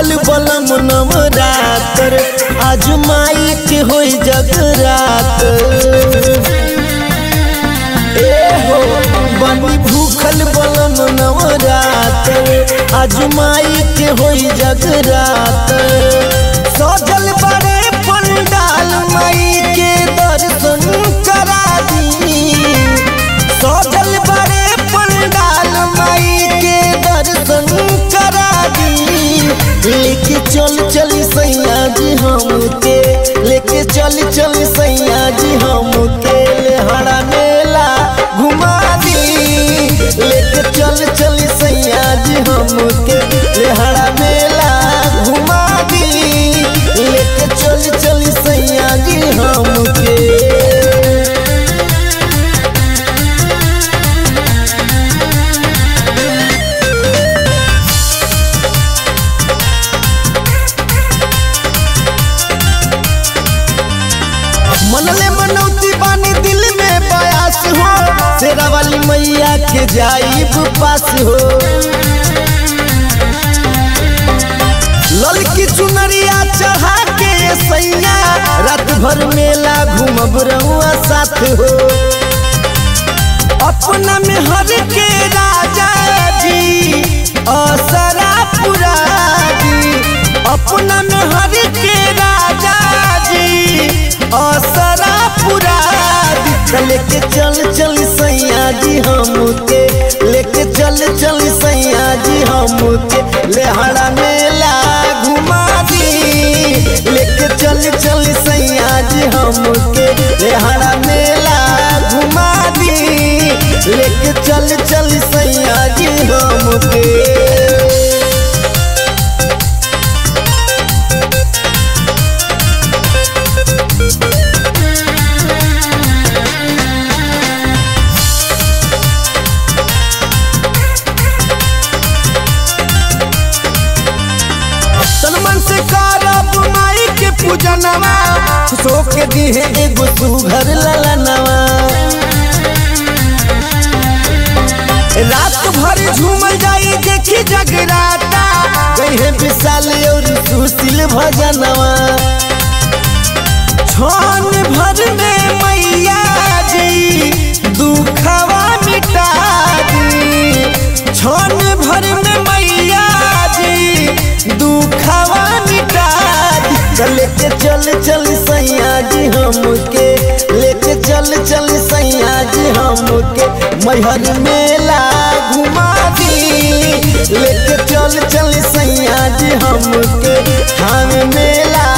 भूखल बलम नवरात्र आज माई के होई जगरात ए हो बनी भूखल बलम नवरात्र आज माई के होई जगरात सजल बड़े पंडाल माई के दर्शन करा दी सजल बड़े पंडाल माई के दर्शन करा दी लेके चल चल सैया जी हमके लेके चल चल सैया जी हमके लेहड़ा मेला घुमा दी लेके चल चल सैया जी हमके लेहड़ा मेला घुमा दी लेके चल चल सैया जी हमके मनले मनौती बानी दिल में बयास हो शेरा वाली मैया के जाइब पास हो ललकी चुनरिया चढ़ा के सैया रात भर मेला घूमब रहुआ साथ हो अपना में हर के राजा जी असरा पुरा दी अपना में हर के राजा जी असरा पुरा दी लेके चल चल सैया जी हमके लेके चल चल सैया जी हमके लेहड़ा मेला घुमा दी लेके चल चल सैया जी हमके लेहड़ा मेला घुमा दी लेके चल चल सैया जी हमके सलमान से करब माई के पूजनवा सो के दिहे एगो सुघर ललनवा रात भर झूमल जाई देखी जगराता गई है विशाल और सुशील भजनवा छान भर में मैया जी दुखवा मिटा दी छान भर में मैया जी दुखवा मिटा दी लेके चल चल सैया जी हमके लेके चल चल सैया जी हमके मैहर मेला घुमा दी लेके चल चल सैया जी हमके हम मेला